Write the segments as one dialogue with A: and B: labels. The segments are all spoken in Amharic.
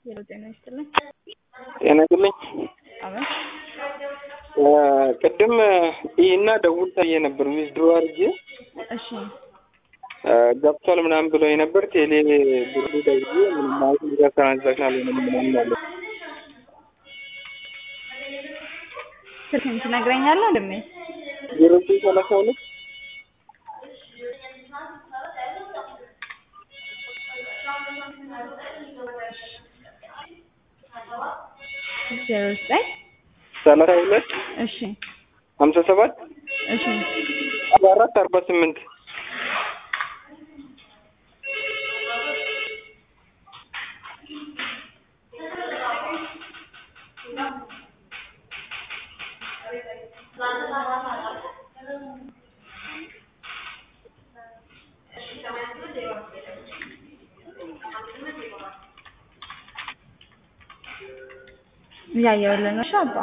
A: ሄሎ ጤና ይስጥልኝ።
B: ጤና ይስጥልኝ።
A: አቤት
B: ቅድም ይህና ደውል ታየ ነበር ዊዝድሮ አድርጌ
A: እሺ
B: ገብቷል ምናምን ብሎ ነበር። ቴሌ ብሩ ደውዬ ምንም ማለት ጋ ትራንዛክሽን አልሆነም ምናምን አለ።
A: ስልክህን ትነግረኛለህ? ወንድሜ
B: ዜሮ ዘጠኝ ሰላሳ ሁለት
A: ዜሮ ዘጠኝ
B: ሰላሳ ሁለት
A: እሺ
B: ሀምሳ ሰባት
A: እሺ
B: አርባ አራት አርባ ስምንት
A: እያየሁልህ ነው። እሺ አባ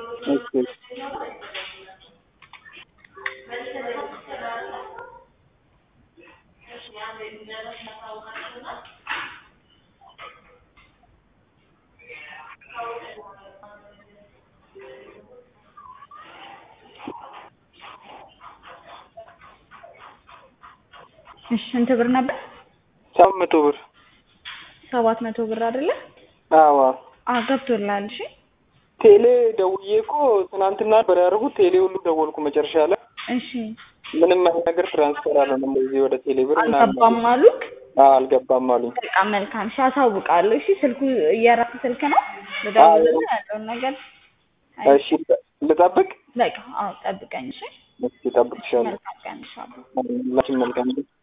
A: እሺ ስንት ብር ነበር?
B: ሰባት መቶ ብር
A: ሰባት መቶ ብር አይደለ?
B: አዎ
A: አዎ ገብቶልሃል። እሺ
B: ቴሌ ደውዬ እኮ ትናንትና ነበር ያደረጉት። ቴሌ ሁሉ ደወልኩ መጨረሻ ላይ
A: እሺ
B: ምንም አይነት ነገር ትራንስፈር አልሆነም። በዚህ ወደ ቴሌ ብር ምናምን
A: አልገባም አሉክ?
B: አዎ አልገባም አሉኝ።
A: በቃ መልካም። እሺ አሳውቃለሁ። እሺ ስልኩ የራስህ ስልክ ነው? ልደውልልህ ያለውን ነገር
B: እሺ ልጠብቅ?
A: በቃ አዎ ጠብቀኝ። እሺ
B: እሺ እጠብቅሻለሁ።
A: መልካም ቀን። እሺ አባ
B: ሁላችን መልካም